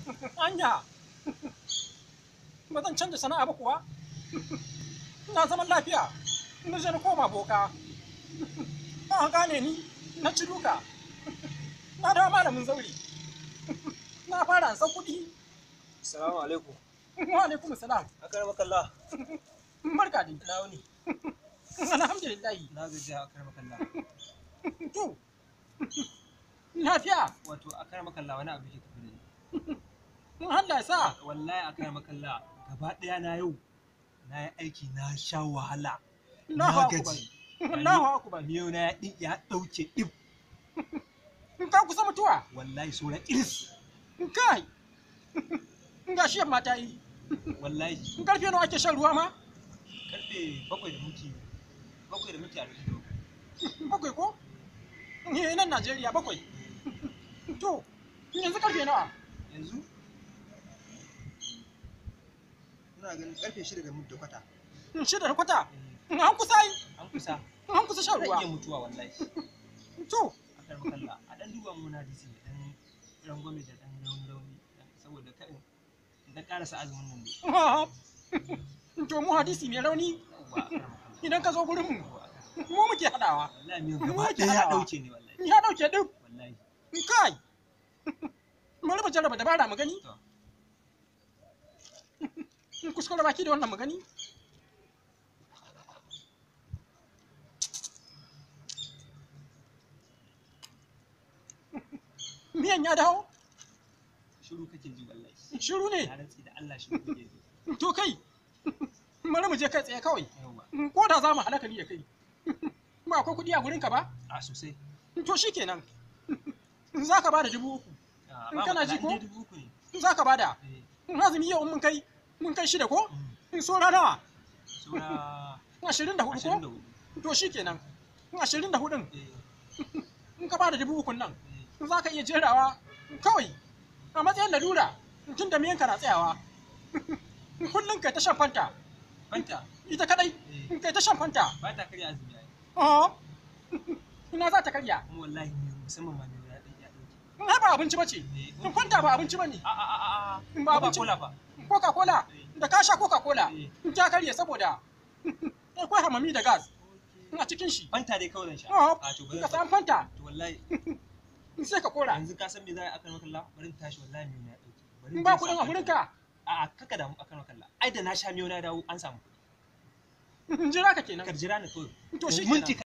anya ba zan canza sana'a ba kuwa na zaman lafiya na je na koma boka ba gane ni na ci duka na dawo malamin zauri na fara ansa kuɗi Assalamu alaikum. wa alaikum salam Akar makalla. barka dai Na wuni. alhamdulillah Na gaji akar makalla. to lafiya Wato akar makalla wani abu ke tafi da ni. in Allah ya sa Wallahi akar makalla gaba ɗaya na yau na yi aiki na sha wahala. Allahu Na akbar gaji. Allahu akbar Miyau na ya ɗi- ya ɗauke ɗib. in ka kusa mutuwa Wallahi saura iris. in kai in ga shi yamma ta yi Wallahi in karfe nawa ake shan ruwa ma karfe bakwai da minti bakwai da minti arba'in da bakwai. bakwai ko ni nan Najeriya bakwai to yanzu karfe nawa Yanzu ina ganin karfe shida da minti kwata. shida da kwata Eh, an kusa yi An kusa. an kusa shan Zan iya ruwa mutuwa wallahi. to akar makalla a dan duba mu na disi da dan rangwame da dan rauni rauni saboda kai da karasa azumin nan ne to mu hadisi mai rauni yawwa akar makalla idan ka zo gurin mu Yawwa, akar- mu muke hadawa wallahi miyan Mu gaba ake ɗaya ya hadawa. ɗauke ne wallahi ya dauke duk wallahi kai bari mu jarraba dabara mu gani to in kuskure baki da wannan mu gani miyan ya dawo shiru kake ji wallahi shiru ne na rantsi da Allah shiru kake ji to kai bari mu je kai tsaye kawai yawwa ko da za mu halaka ni da kai ba akwai kuɗi a gurinka ba a sosai to shikenan za ka bada dubu uku Ah, In ba kana matsala, ji ko? in dai dubu uku ne za ka bada eh in azumi yau mun kai mun kai shida ko mm, in so nawa saura ashirin da hudu ashirin da ko hudu to shikenan in ashirin da hudun eh in ka bada dubu ukun nan eh za ka iya jerawa kawai a matsayin lalura tun da miyanka na tsayawa kullum kai ta shan fanta fanta ita kadai eh kai ta shan fanta ba ta karya azumi ai oh ina za ta karya kuma wallahi miyo musamman ma miyo ya ɗauke ya ɗauke in har ba abinci bace eh in fanta ba abinci bane a a a a In ba abinci- cola fa coca cola da ka sha coca cola eh in ta karye saboda akwai hamami da gas a cikin shi fanta dai kawai zan sha oh a to bari ka san fanta to wallahi sai ka kora yanzu ka san me za a yi akan makalla bari in tashi wallahi miyo na dauke bari in ba kuɗin a gurinka a a kaka damu akan makalla ai da na sha miyo na dawo an samu in jira ka kenan kar jira ni kawai to shi minti